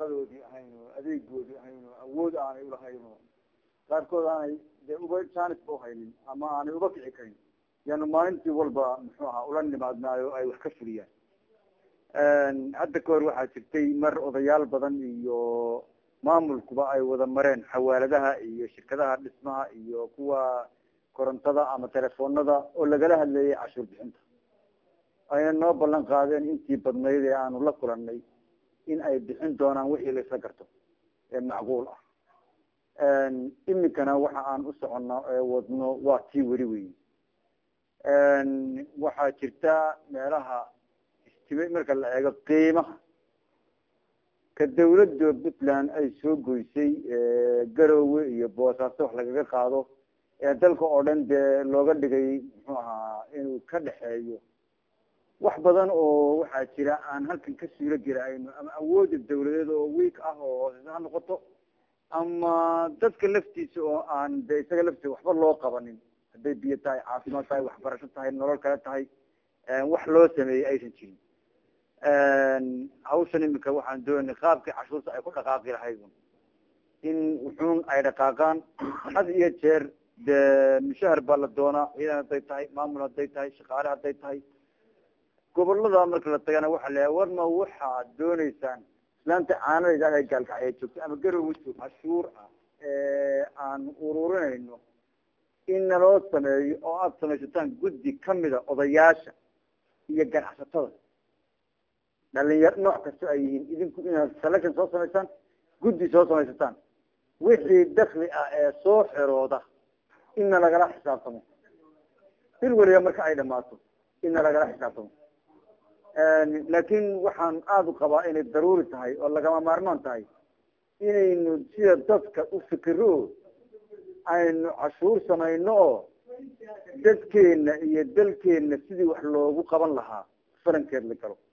shaqadoodii ahayn oo adeegoodii ahayn oo awood aanay ulahayn oo qaarkood aanay dee uba janisba uhaynin ama aanay uba kici karin yaanu maalintii walba muxuu ahaa ula nimaadnaayo ay wax ka fuliyaan hadda ka hor waxaa jirtay mar odayaal badan iyo maamulkuba ay wada mareen xawaaladaha iyo shirkadaha dhismaha iyo kuwa korontada ama telefoonada oo lagala hadleeyay cashuur bixinta ayna noo ballan qaadeen intii badnayd ee aanu la kulanay in ay bixin doonaan wixii laisla garto ee macquul ah imikana waxa aan u soconno ee wadno waa tii weli wey waxaa jirta meelaha istime marka la eego qiimaha ka dawladda puntland ay soo goysay garowe iyo boosaaso wax lagaga qaado ee dalka oo dhan dee looga dhigay muxuu ahaa inuu ka dhexeeyo wax badan oo waxaa jira aan halkan ka suuro gelahayno ama awooda dawladeed oo week ah oo hooseysa ha noqoto ama dadka laftiisa oo aan de isaga laftiisa waxba loo qabanin hadday biyo tahay caafimaad tahay waxbarasho tahay nolol kale tahay wax loo sameeyey aysan jirin hawshan imika waxaan doonay qaabkii cashuurta ay ku dhaqaaqi lahayd in wuxuun ay dhaqaaqaan had iyo jeer dee mushahar baa la doonaa ciidan hadday tahay maamul hadday tahay shaqaale hadday tahay gobolada marka la tagana waxa la warma waxaad dooneysaan islaanta caanadayda ah ee gaalkacya joogta ama garowe joog cashuur ah ee aan ururinayno in naloo sameeyo oo aada samaysataan guddi kamida odayaasha iyo ganacsatada dhalinyaro nooc kasta ay yihiin idinku inaad selection soo samaysaan guddi soo samaysataan wixii dakli ah ee soo xerooda inna lagala xisaabtamo bil weliba marka ay dhamaato inna lagala xisaabtamo laakin waxaan aada u qabaa inay daruuri tahay oo lagama maarmaan tahay inaynu sida dadka u fikiro aynu cashuur samayno oo dadkeena iyo dalkeena sidii wax loogu qaban lahaa farankeed la galo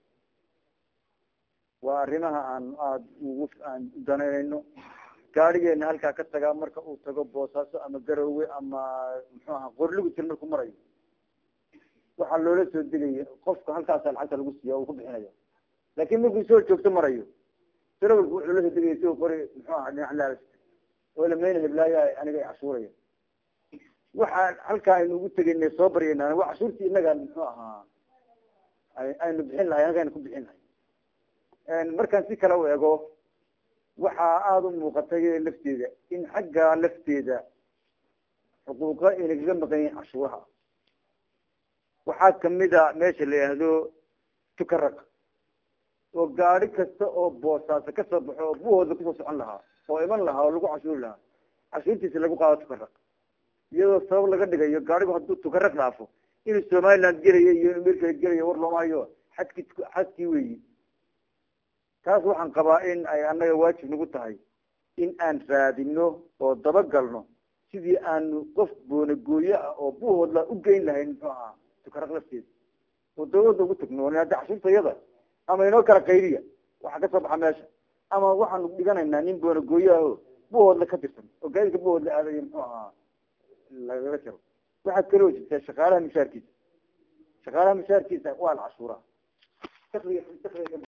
waa arrimaha aan aada ugu aan danaynayno gaadigeena halkaa ka tagaa marka uu tago boosaaso ama garowe ama muxuu aha qorligutir markuu marayo waxaa loola soo degaya qofka halkaasa lacagta lagu siiya uu ku bixinaya laakin markuu soo joogto marayo darawalku wuxuu la soo degaya si qori muxuu aha dhinac laal oo lamayna heblaaya aniga ay cashuuraya waxaa halkaa aynu ugu tegayna soo baryayna waa cashuurtii inaga muxuu ahaa aynu bixin lahay anaga aynu ku bixin lahay markaan si kale u ego waxaa aada u muuqatay lafteeda in xagga lafteeda xuquuqa inagaga maqan yihin cashuuraha waxaa kamida meesha la yihahdo tukaraq oo gaadi kasta oo boosaaso kasoo baxo oo buhooda kusoo socon lahaa oo iman lahaa oo lagu cashuuri lahaa cashuurtiisa lagu qaado tukaraq iyadoo sabab laga dhigayo gaadigu hadduu tukaraq dhaafo inuu somaliland gelayo iyo inuu merkale gelayo war looma hayo xadki xadkii weyi taas waxaan qabaa in ay annaga waajib nagu tahay in aan raadino oo dabagalno sidii aanu qof boonagooye ah oo buhoodla u geyn lahayn muxuu ahaa tukaraq lafteeda oo dawladda ugu tagno hadda cashuurta iyada ama inoo kala qaydiya waxaa kasoo baxa meesha ama waxaanu dhiganaynaa nin boonagooye ah o buhoodla ka tirsan oo gaadidka buhoodla aadayo muxuu ahaa lagaga jaro waxaad kaloo jirtaa shaqaalaha mishaarkiisa shaqaalaha mishaarkiisa waa la cashuuraa